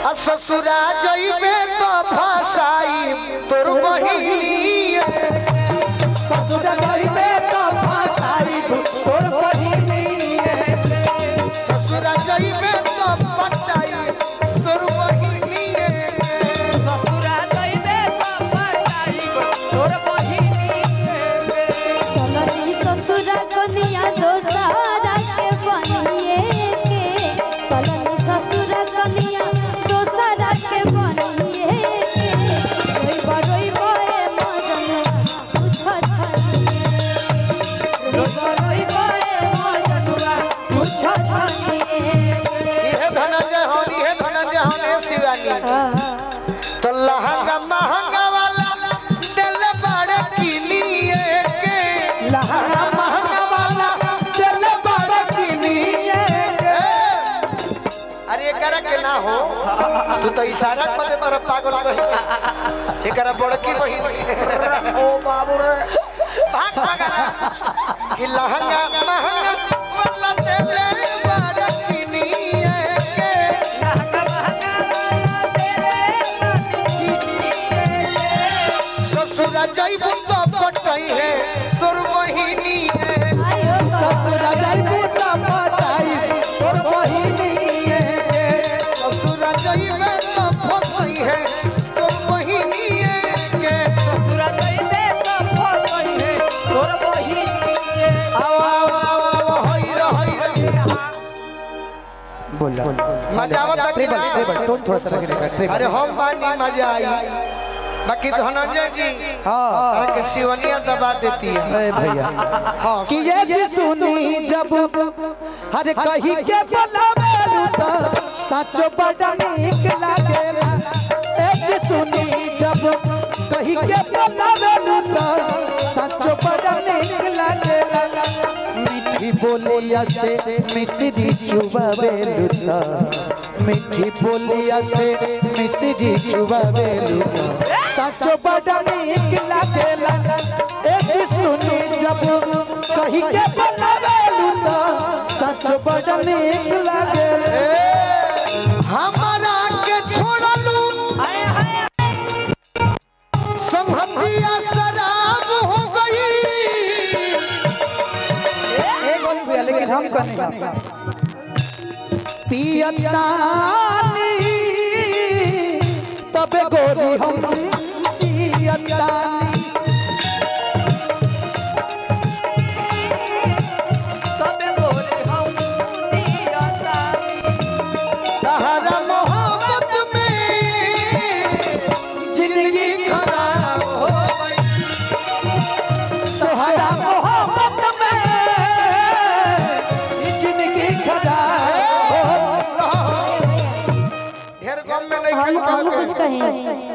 आ ससुरा जइबे तो फसाई तोर बहिनी ससुर जाइबे तो फसाई तोर बहिनी ससुरा जइबे तो पटाई तोर बहिनी चलनी ससुरा कनिया दोसारा के बनिए के चलनी ससुरा कनिया दोसारा के बनिए के रोई बरोई बोए मजन पूछ छनिए रोई बरोई बोए मजनुआ पूछ छनिए इहे धनंजय हन इहे धनंजय हन हे शिवानी तो लहंगा महंगा वाला दिल बड़े किनिए के लहंगा महंगा वाला दिल बड़ा किनिए अरे एकरा के ना हो तू तो इशारा कर दे पर पागल कही एकरा बड़की बहिन ओ बाबू रे भाग भाग कि लहंगा महंगा वाला दिल बड़े किनिए के ससुरा जइबू तो पटई है तोर बहिनी है आयो ससुर जाइबे तो फसाई तोर बहिनी ससुरा जइबे तो फसई है तोर बहिनी के आओ आओ आओ आओ होई रे होई रे बोला मजा आवता कि ट्रिपल ना? ट्रिपल टोन थोड़ा सा लगेगा ट्रिपल अरे हम बानी मजा आई बाकी धनंजय जी हाँ अरे के शिवनिया दबा देती है ए भैया हाँ कि ये जी सुनी जब हर कही के बोलावे तो सच बड़ा नीक लागेला ए जी सुनी जब कही के बोलावे तो सच बड़ा नीक लागेला मीठी बोलिया से मिश्री चुबावे लुता मीठी बोलिया से मिश्री चुबावे लुता सच बड़ा नीक लागेला ए जी सुनी जब कही के बनावे लुता सच बड़ा नीक लागेला हमारा के छोड़लू संभंदिया शराब हो गई एक गोली भैया लेकिन हम कने पियतानी तबे गोरी हम जियतानी तहरा मोहब्बत में जिंदगी खराब हो गई तोहरा मोहब्बत में जिंदगी खराब हो ढेर गम में नहीं हम कहीं हम कुछ कहें